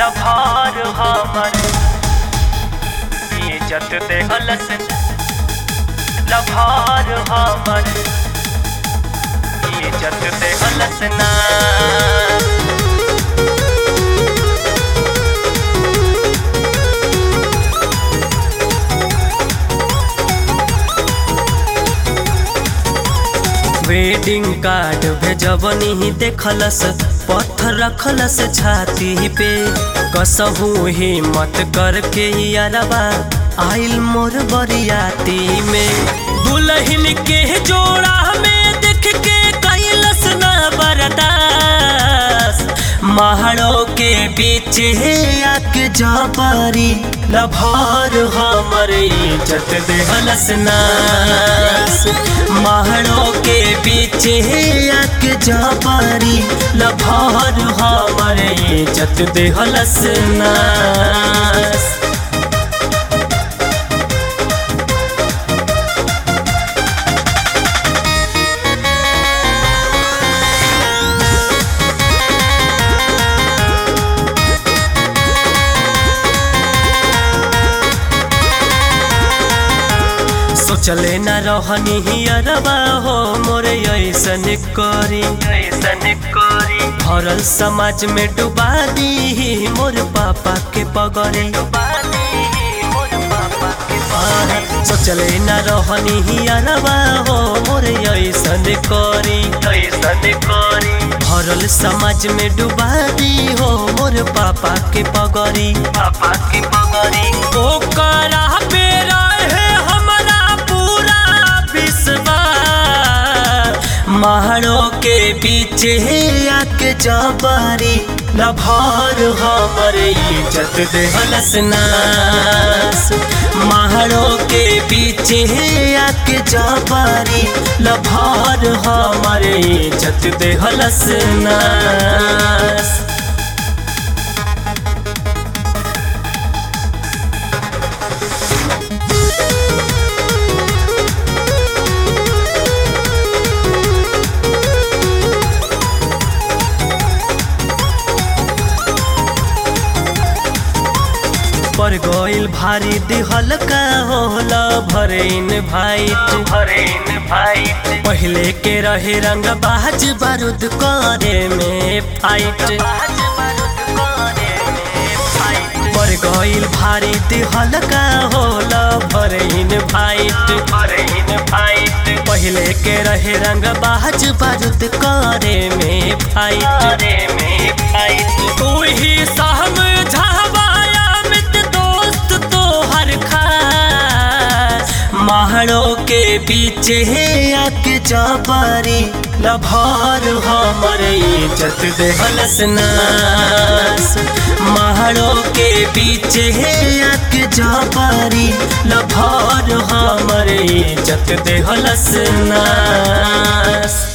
लभार हमर इज्जत दे हलस लभार हमर इज्जत दे हलस ना वेडिंग कार्ड भेजबनी ही देखलस पत्थर रखलस छाती पे कसहू हिम्मत करके यारबा आइल मोर बरियाती में दुल्हन के जोड़ा में देख के कैलस ना बरदास महाड़ों के बीच आके जबरी लभार हमर इज्जत दे हलस नास महाड़ों के बीच आके जबरी लभार हमर इज्जत दे हलस नास सोचले न रहनी ही अरबा हो मोरे ऐसन करी ऐसन करी भरल समाज में डुबा दी मोर पापा के पगरे सोचले न रहनी ही अरबा हो मोरे ऐसन करी ऐसन करी भरल समाज में डुबा दी हो मोर पापा के पगरी पापा के पगरी ओ करा पे रहे हमरा पूरा विश्वास महाड़ों के बीच आके जबरी लभार हमर इज्जत दे हलस नास महाड़ों के बीच आके जबरी लभार हमर इज्जत दे हलस नास पर गइल भारी दिहल का होला भरेन भाईट भरेन भाईट पहले के रहे रंग बाज बारूद करे में फाइट पर गइल भारी दिहल का होला भरेन भाईट भरेन भाईट पहले के रहे रंग बाज बारूद करे में फाइट में फाइट तू ही समझावाया मित दोस्त तो हर खास महाड़ों के बीच आके जबरी लभार हमर इज्जत दे हलस नास महाड़ों के बीच आके जबरी लभार हमर इज्जत दे हलस नास